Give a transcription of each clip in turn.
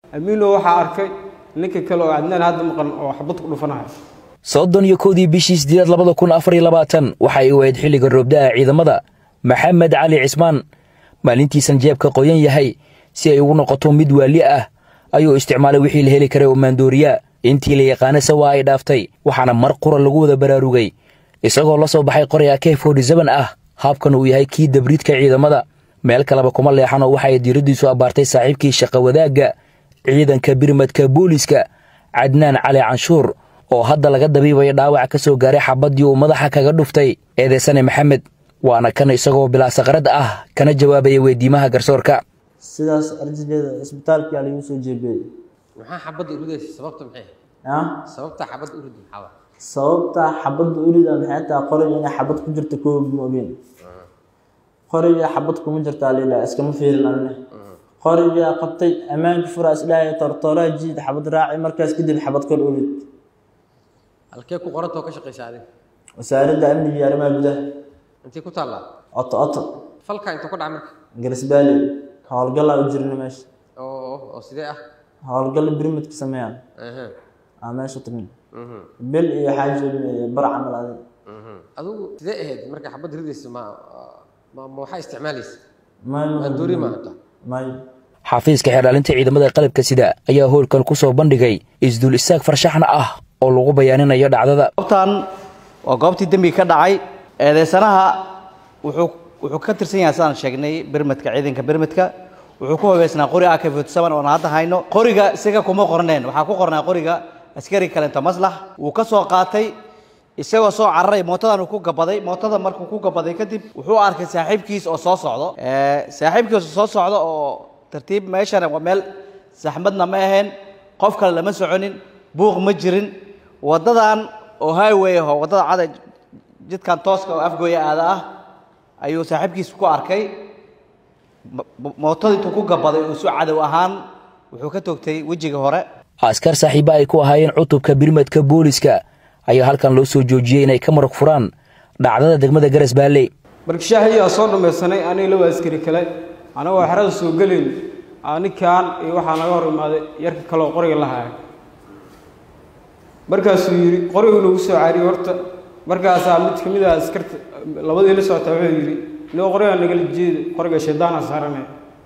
amiino waxaa arkay ninka kale oo cadnaan hadda maqan oo xabad ku dhufanaya soddon iyo kowdii bishii sideedaad labada kun afar iyo labaatan waxa ay wahayd xilliga roobda'a ciidamada maxamed cali cismaan maalintiisan jeebka qoyan yahay si ay ugu noqoto mid waali ah ayuu isticmaalay wixii la heli karay oo maandooriya intii la yaqaanase waa ay dhaaftay waxaana mar qura lagu wada baraarugay isagoo la soo baxay qoray ak forty-seven ah haabkan uu yahay kii dabriidka ciidamada meel kaleba kuma leexan oo waxa ay diiraddiisu abbaartay saaxiibkii shaqa wadaagga ciidanka birmadka booliiska cadnaan cali canshuur oo hadda laga dabiibayo dhaawac ka soo gaaray xabaddii uu madaxa kaga dhuftay eedeysane maxamed waana kan isagoo bilaa saqrad ah kana jawaabaya weydiimaha garsoorka sidaas arjigeeda isbitaalkaa lagu soo jeebiyey maxaa xabadda uridaysa sababta maxay ah sababta xabadda urid maxaa waa sababta xabadda urida maxay tahay qoriga inay xabad ku jirta koob moogeen qoriga xabad kuma jirtaa lila iskama fiirin anne qoriga qabtay ammaanka fura isdhahay tortooraa jiid xabad raaci markaas kadib xabad kor urid halkee ku qorantoo ka shaqaysa adiga wasaaradda amniga iyo arrimaha gudaha intay ku taallaa oto oto falka intuu ka dhaca marka garisbaali howlgallaa u jirna meesha oo oo sidee ah howlgalla birmadka sameeyaan Aha, aa meesha tagna mhm, bil iyo xaaji bar camal adig mhm. adigu sidee ahayd marka xabadda ridaysa ma ma ma waxaa isticmaalaysa may maandoori ma hata may xafiiska xeerdhaalinta ciidamada qalabka sida ayaa howlkan ku soo bandhigay isdul istaag farshaxna ah oo lagu bayaaninayo dhacdada goobtan waa goobtii dembiga ka dhacay eedeysanaha wuxuu wuxuu ka tirsan yahay sidaan sheegnay birmadka ciidanka birmadka wuxuu ku hubeysnaa qori ak forty-seven oon hadda hayno qoriga isaga kuma qorneen waxaa ku qornaa qoriga askari kalento maslax wuu ka soo qaatay isagoo soo cararay mootadan uu ku gabaday mootada markuu ku gabaday kadib wuxuu arkay saaxiibkiis oo soo socdo Ee, saaxiibkiis oo soo socdo oo tartiib meeshana waa meel saxmadna ma ahayn qof kale lama soconin buuq ma jirin wadadan oo highway ah oo wadada cada jidkan tooska oo afgooya aada ah ayuu saaxiibkiis ku arkay mo- mo- mootada intuu ku gabaday oo su cadow ahaan wuxuu ka toogtay wejiga hore askar saaxiiba ay ku ahaayeen cutubka birmadka booliiska ayaa halkan loo soo joojiyey inay ka marag furaan dhacdada degmada garas baalley barkishaahiyaa soo dhammaysanay aniga laba askari kale anagoo xerada soo gelayn aa ninkan iyo waxaa naga hor imaaday yarka kaleoo qoriga la haya markaasuu yidhi qorigu nagu soo caariyey horta markaasaa mid ka mid ah askarta labadii la socota wuxuu yidhi nigo qorigaa nagala jeeda qoriga shaydaana saaranaya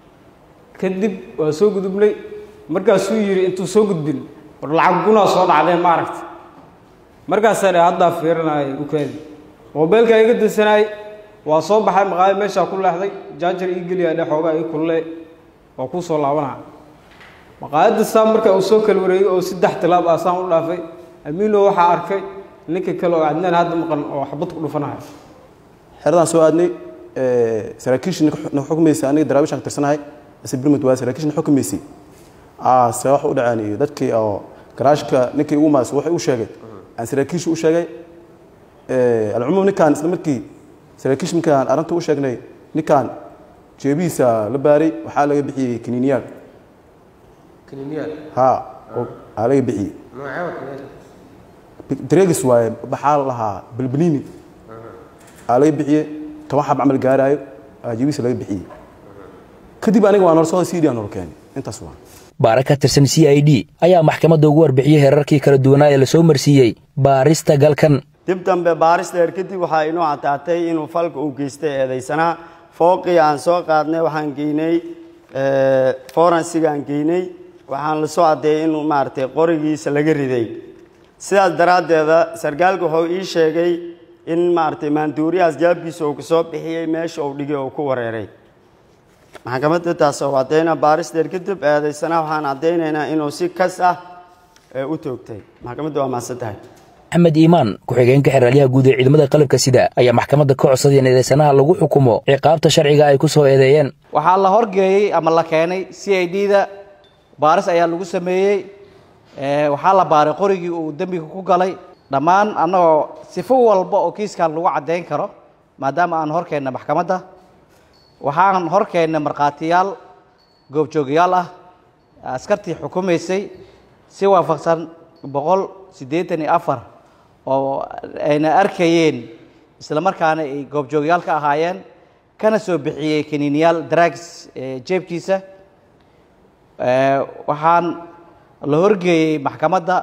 kadib waa soo gudubnay markaasuu yidhi intuu soo gudbin war lacag gunaa soo dhacdee ma aragta markaasaa dhe haddaa fiirinaya ukaadi moobeelkaa iga dansanaayey waa soo baxay maqaayo meeshaa ku leexday jaajar ii geliyaa dhe xoogaa ii kulle waa kuu soo laabanaa maqaayadda saa marka uu soo kala wareegay oo saddex tilaab ah saan u dhaafay amiino waxaa arkay ninka kale oo cadnaan hadda maqan oo xabad ku dhufanaya xeradaan soo aadnay saraakiishii na xukumaysay aniga daraawishaan ka tirsanahay ase birmud waa saraakiishii na xukumaysay aa se wax u dhaceen iyo dadkii oo garaashka ninkii ugu maas waxay u sheegay aan saraakiishii u sheegay alcumuum ninkaan isla markii saraakiish markaan arrinta u sheegnay ninkaan jeebihiisa la baaray waxaa laga bixiyey kaniiniyaal kaniiniyaal ha oo aa laga bixiyey noocee waa kaniiniyaal dareegis waaye maxaa la lahaa bilbilini aa laga bixiyey toban xab camal gaaraayo aa jeebihiisa laga bixiyey kadib aniga waa nolosooda cd aan nolo keenay intaas waa baara ka tirsan c i d ayaa maxkamadda ugu warbixiyey heerarkii kala duwanaa ee lasoo marsiiyey baarista galkan dib dambe baaris dheer kadib waxaa inoo caddaatay inuu falka uu geystay eedaysanaha fooqii aan soo qaadnay waxaan geynay forensiga aan geynay waxaan la soo caddeeyey inuu maaragtay qorigiisa laga riday sidaas daraaddeeda sarkaalka wuxuu ii sheegay in maaragtay maanduuriyahaas jaabkiisa uu kasoo bixiyey meesha uu dhigay uu ku wareeray maxkamadda taas oo caddayna baaris dheer kadib eedaysanaha waxaan caddaynaynaa inuu si kas ah ee u toogtay maxkamadda waa mahadsan tahay axmed iimaan ku-xigeenka xeraalyaha guud ee ciidamada qalabka sida ayaa maxkamadda ka codsaday in eedeysanaha lagu xukumo ciqaabta sharciga ay ku soo eedeeyeen waxaa la horgeeyey ama la keenay c i d da baaris ayaa lagu sameeyey ee, waxaa la baaray qorigii uu dembiga ku galay dhammaan annagoo sifo walba oo kiiskan lagu caddayn karo maadaama aan hor keenna maxkamadda waxaan hor keennay markhaatiyaal goobjoogayaal ah askartii xukumaysay si waafaqsan boqol siddeetan iyo afar oo ayna arkayeen isla markaana ay goobjoogayaal ka ahaayeen kana soo bixiyey kaniiniyaal drags ee jeebkiisa waxaan la horgeeyey maxkamadda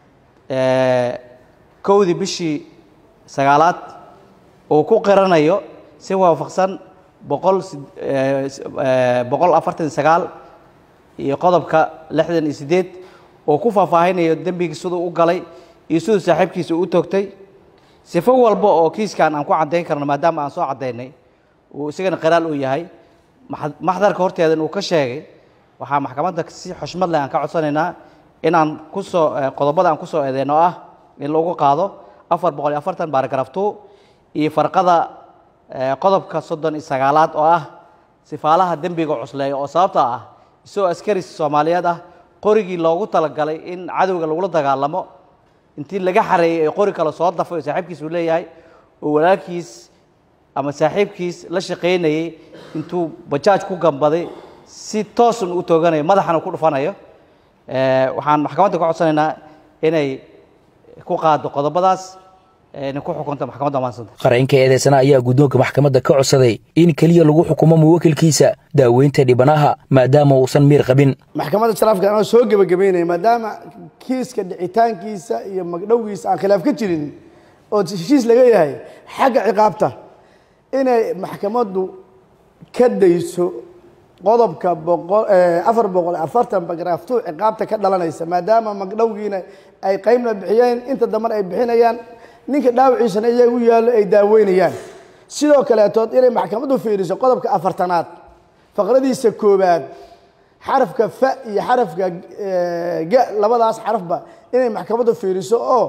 kowdii bishii sagaalaad uu ku qiranayo si waafaqsan boqol boqol afartan sagaal iyo qodobka lixdan iyo siddeed oo ku faahfaahinayo dembigii siduu u galay iyo siduu saaxiibkiisa u toogtay sifo walba oo kiiskan aan ku caddayn karno maadaama aan soo caddaynay uu isagana qiraal uu yahay maxdarka horteedan uu ka sheegay waxaa maxkamadda si xushmad leh aan ka codsanaynaa inaan kusoo qodobada aan kusoo eedeyno ah in lagu qaado afar boqol iyo afartan baaragraf two iyo farqada qodobka soddon iyo sagaalaad oo ah sifaalaha dembiga cusleeya oo sababta ah isagoo askari soomaaliyeed ah qorigii loogu talagalay in cadowga lagula dagaalamo intii laga xareeyey ee qori kale soo dafay oo saaxiibkiis uu leeyahay oo walaalkiis ama saaxiibkiis la shaqaynayey intuu bajaaj ku gambaday si toosun u tooganayo madaxana ku dhufanayo waxaan maxkamadda ka codsanaynaa inay ku qaado qodobadaas inay ku xukunto maxkamadda maansanta qareenka eedeysana ayaa guddoonka maxkamadda ka codsaday in keliya lagu xukumo muwakilkiisa daaweynta dhibanaha maadaama uusan miir qabin maxkamadda sharaafka anoo soo gebagabeynaya maadaama kiiska dhicitaankiisa iyo magdhowgiisa aan khilaaf ka jirin oo heshiis laga yahay xagga ciqaabta inay maxkamaddu ka dayso qodobka afar boqol afartan bagraaftuu ciqaabta ka dhalanaysa maadaama magdhowgiina ay qeybna bixiyeen inta dambana ay bixinayaan ninka dhaawiciisana iyaga u yaallo ay daaweynayaan sidoo kaleetood inay maxkamaddu fiiriso qodobka afartanaad faqradiisa koowaad xarafka fa iyo xarafka ga labadaas xarafba inay maxkamaddu fiiriso oo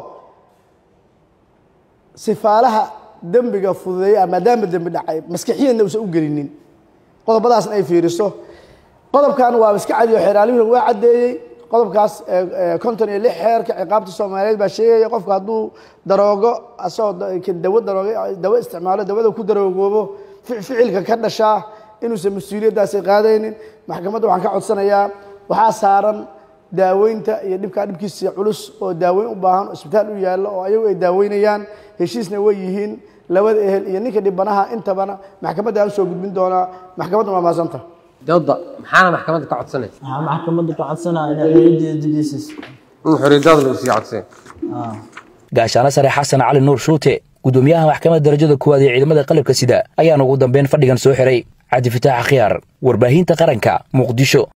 sifaalaha dembiga fududeeya maadaama dembi dhacay maskixiyanna uusan u gelinin qodobadaasna ay fiiriso qodobkan waa iska cadiyo xeeraalihuna waa caddeeyey qodobkaas konton iyo lix xeerka ciqaabta soomaaliyeed baa sheegaya qofku hadduu daroogo asagoo dawo daroogo dawo isticmaalo dawada ku daroogoobo ficilka ka dhashaa inuusan mas-uuliyaddaasi qaadaynin maxkamadda waxaan ka codsanayaa waxaa saaran daaweynta iyo dhibkaa dhibkiisa culus oo daaweyn u baahan oo isbitaal u yaallo oo ayagu ay daaweynayaan heshiisna way yihiin labada ehel iyo ninka dhibanaha intabana maxkamadda usoo gudbin doonaa maxkamadda waa maasanta dooda maxaana maxkamadda ka codsanay waxaa maxkamadda ka codsanaya inay xoriyaddeeda dejiisiiso in xoriyadaada lagu sii codsay gaashaano sare xasan cali nuur shuute gudoomiyaha maxkamadda darajada koowaad ee ciidamada qalabka sida ayaana ugu dambeyn fadhigan soo xiray cabdi fataax akhyaar warbaahinta qaranka muqdisho